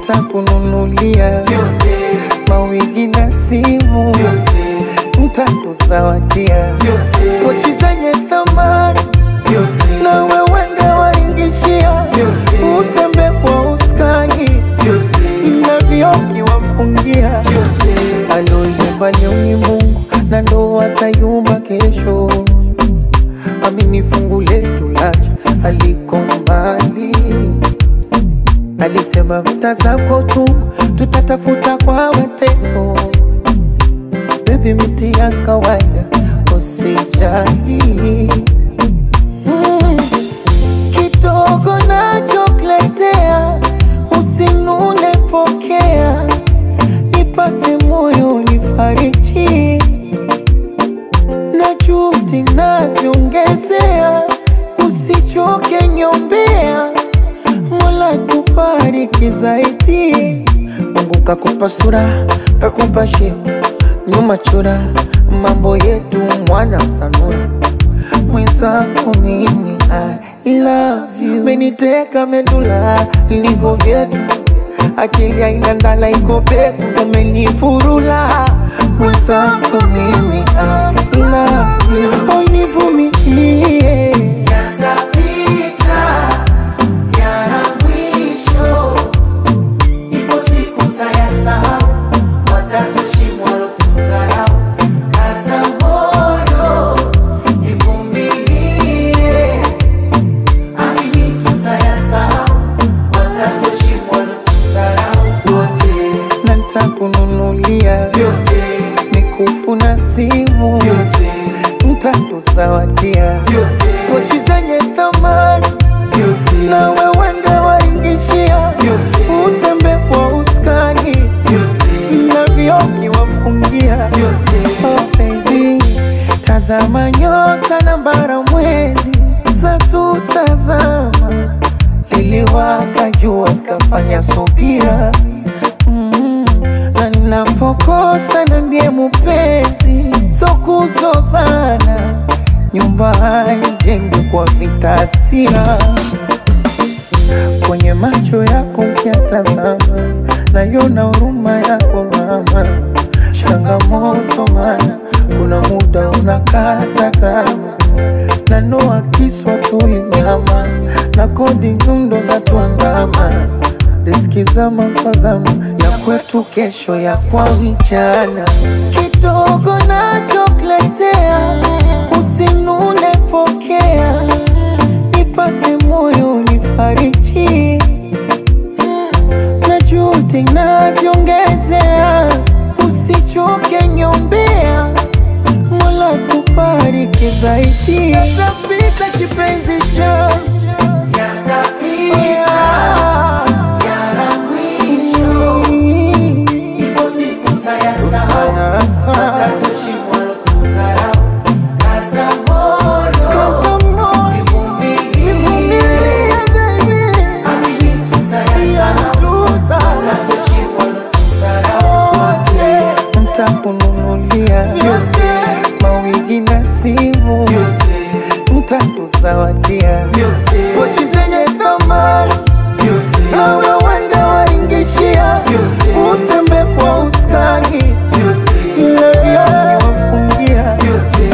ntakununulia mawigi na simu, ntakuzawadia pochi zenye thamani na wewende waingishia, utembe kwa uskani na vioki wafungia. Aloyumba leo ni Mungu na ndo atayumba kesho. Amini fungu letu lacha aliko mbali, alisema mta zako tu tutatafuta kwa mateso. Bebi, miti ya kawaida usijali mm. Kidogo nachokuletea usinune, pokea nipate moyo nifariji na juhudi naziongezea, usichoke nyombea, Mola tubariki zaidi. Mungu kakupa sura, kakupa shepu, nyuma chora, mambo yetu mwana sanura mwenzako mimi I love you, meniteka medula niko vyetu, akili haina ndala iko peku, umenifurula mwenzako mimi I love you, univumilie Yatapita, yana mwisho. Ipo siku tayasahau, watatushimwa walotudharau. Kaza moyo, ivumilie. Amini tutayasahau, watatushimwa walotudharau. Wote, na ntakununulia vyote, mikufu na simu, vyote, ntakuzawadia vyote, pochi zenye thamani vyote, na wewende waingishia, Vyote. utembe kwa uskani vyote, na vioki wafungia. vyote. Oh baby, tazama nyota na bara mwezi za tutazama, liliwaka jua zikafanya subira mm, na ninapokosa nambie mupenzi, so kuzozana, nyumba haijengwi kwa vita hasira kwenye macho yako ukiatazama, naiona huruma yako mama. Changamoto mana kuna muda unakata tamaa, na noa kiswa tulinyama na kodi nyundo za tuandama, riski zama kwa zama ya kwetu kesho ya kwa vijana, kidogo nachokuletea usinune, pokea nipate moyo nifariji na juhudi naziongezea, usichoke nyombea, Mola tubariki zaidi. Yatapita kipenzi changu Yatapita, yana mwisho. Ipo siku tayasahau, watatushimwa walotudharau. Kaza moyo, Kaza moyo, ivumilie. nivumilie baby. Amini tutayasahau, watatushimwa walotudharau. Wote, Ntakununulia vyote, mawigi na simu, vyote, ntakuzawadia vyote, pochi zenye thamani vyote, na wewende waingishia, Vyote. utembe kwa uskani vyote, na vioki wafungia. vyote.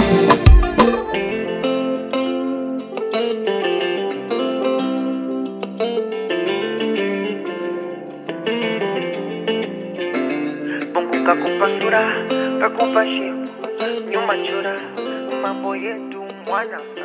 Mungu kakupa sura, kakupa shepu, nyuma chora, mambo yetu mwana